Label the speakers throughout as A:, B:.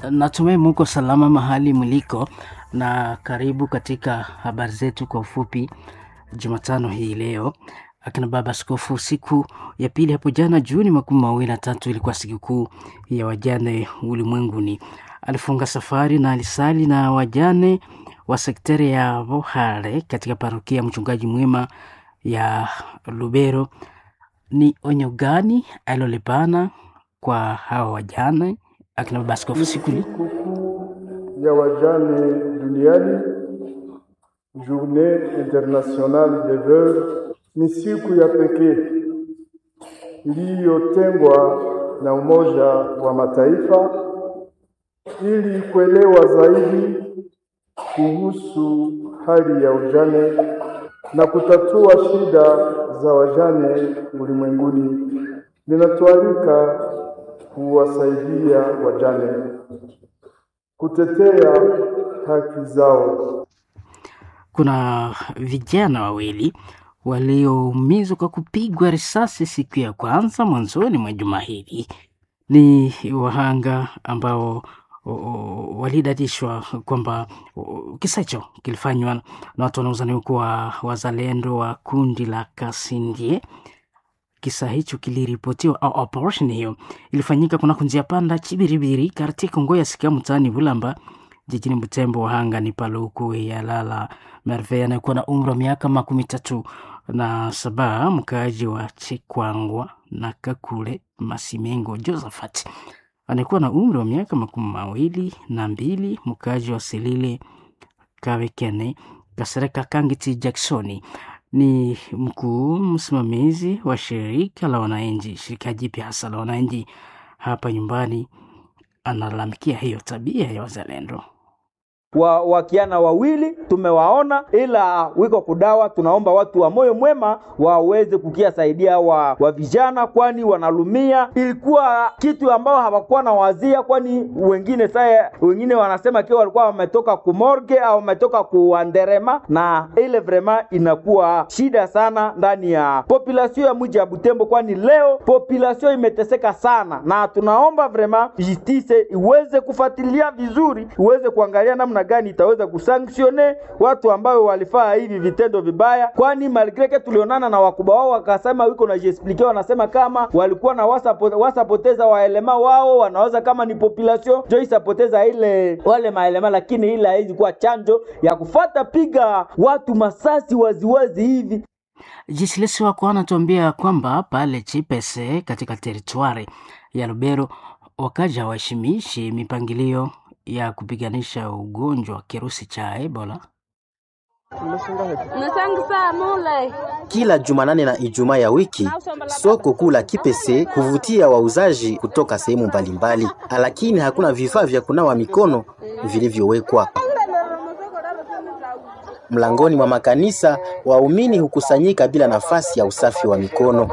A: Natumai muko salama mahali mliko, na karibu katika habari zetu kwa ufupi Jumatano hii leo. Akina baba askofu, siku ya pili hapo jana Juni makumi mawili na tatu ilikuwa sikukuu ya wajane ulimwenguni. Alifunga safari na alisali na wajane wa sekteri ya Vohare katika parokia ya mchungaji mwema ya Lubero. Ni onyo gani alilolipana kwa hawa wajane? Akina baba askofu, siku hii
B: Sikukuu ya wajane duniani, Journée Internationale des Veuves, ni siku ya pekee iliyotengwa na Umoja wa Mataifa ili kuelewa zaidi kuhusu hali ya ujane na kutatua shida za wajane ulimwenguni. Linatualika kuwasaidia wajane kutetea haki zao.
A: kuna vijana wawili walioumizwa kwa kupigwa risasi siku ya kwanza mwanzoni mwa juma hili. Ni wahanga ambao o, o, walidadishwa kwamba o, kisa hicho kilifanywa na watu wanaozaniwa kuwa wazalendo wa kundi la Kasindie. Kisa hicho kiliripotiwa au operation hiyo ilifanyika kunako njia panda Chibiribiri katika Ngoya sikia mtaani Bulamba jijini Butembo. Wahanga ni Paluku Yalala Merve anayekuwa na umri wa miaka makumi tatu na saba, mkaaji wa Chekwangwa na Kakule Masimengo. Josephat anayekuwa na umri wa miaka makumi mawili na mbili, mkaaji wa Selile Kawekene Kasereka Kangiti Jacksoni ni mkuu msimamizi wa shirika la wananchi, shirika jipya hasa la wananchi hapa nyumbani. Analalamikia hiyo tabia ya wazalendo.
C: wa wakiana wawili tumewaona, ila wiko kudawa. Tunaomba watu wa moyo mwema waweze kukia saidia wa, wa vijana, kwani wanalumia. Ilikuwa kitu ambao hawakuwa na wazia, kwani wengine saya wengine wanasema kiwa walikuwa wametoka kumorge au wametoka kuanderema, na ile vrema inakuwa shida sana ndani ya population ya mji ya Butembo, kwani leo population imeteseka sana, na tunaomba vrema justice iweze kufuatilia vizuri, iweze kuangalia namna gani itaweza kusanktione watu ambao walifaa hivi vitendo vibaya, kwani malgreke tulionana na wakubwa wao wakasema wiko na jiexplike, wanasema kama walikuwa na wasapo- wasapoteza waelema wao, wanaweza kama ni population jo isapoteza ile wale maelema, lakini ile haizi kuwa chanjo ya kufata piga watu masasi waziwazi hivi
A: Jisilesi wako anatuambia kwamba pale Chipese katika teritwari ya Lubero wakaja waheshimishi mipangilio ya kupiganisha ugonjwa wa kirusi cha Ebola.
D: Kila Jumanane na Ijumaa ya wiki soko kuu la Kipese huvutia wauzaji kutoka sehemu mbalimbali, lakini hakuna vifaa vya kunawa mikono vilivyowekwa. Mlangoni mwa makanisa waumini hukusanyika bila nafasi ya usafi wa mikono.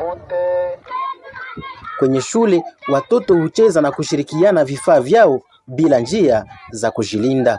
D: Kwenye shule watoto hucheza na kushirikiana vifaa vyao bila njia za kujilinda.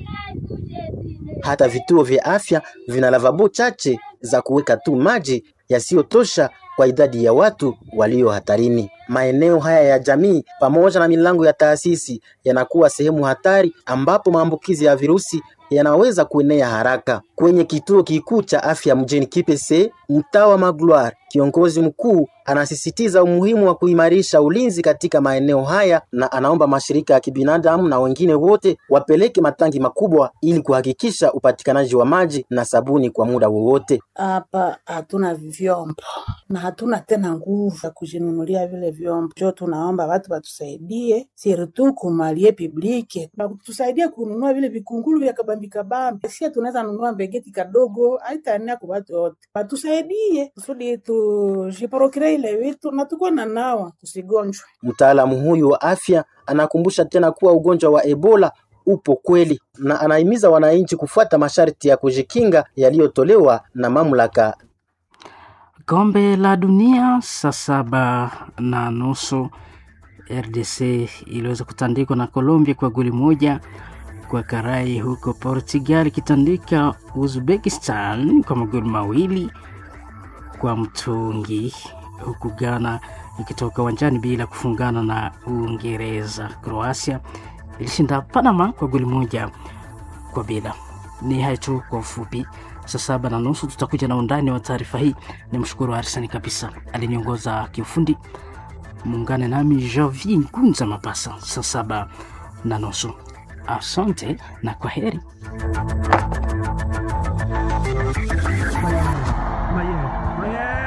D: Hata vituo vya afya vina lavabo chache za kuweka tu maji yasiyotosha kwa idadi ya watu walio hatarini. Maeneo haya ya jamii pamoja na milango ya taasisi yanakuwa sehemu hatari ambapo maambukizi ya virusi yanaweza kuenea haraka. Kwenye kituo kikuu cha afya mjini Kipese, mtaa wa Magloire, kiongozi mkuu anasisitiza umuhimu wa kuimarisha ulinzi katika maeneo haya na anaomba mashirika ya kibinadamu na wengine wote wapeleke matangi makubwa ili kuhakikisha upatikanaji wa maji na sabuni kwa muda wowote.
E: Hapa hatuna vyombo na hatuna tena nguvu ya kujinunulia vile vyombo, jo tunaomba watu watusaidie, sirtu kumalie publike tusaidie kununua vile vikungulu vya kabambi kabambi. Sia tunaweza nunua mbegeti kadogo, haitaenea kwa watu wote, watusaidie kusudi tujiporokire ile vitu na tukuwe na nawa tusigonjwe.
D: Mtaalamu huyu wa afya anakumbusha tena kuwa ugonjwa wa Ebola upo kweli na anahimiza wananchi kufuata masharti ya kujikinga yaliyotolewa na mamlaka.
A: Kombe la dunia saa saba na nusu RDC iliweza kutandikwa na Colombia kwa goli moja kwa karai, huko Portugal ikitandika Uzbekistan kwa magoli mawili kwa mtungi, huku Ghana ikitoka uwanjani bila kufungana na Uingereza. Croatia ilishinda Panama kwa goli moja kwa bila. Ni hayo tu kwa ufupi. Saa saba na nusu tutakuja na undani wa taarifa hii. Ni mshukuru Arsani kabisa aliniongoza kiufundi. Muungane nami Javi Ngunza Mapasa saa saba na nusu. Asante na kwa heri.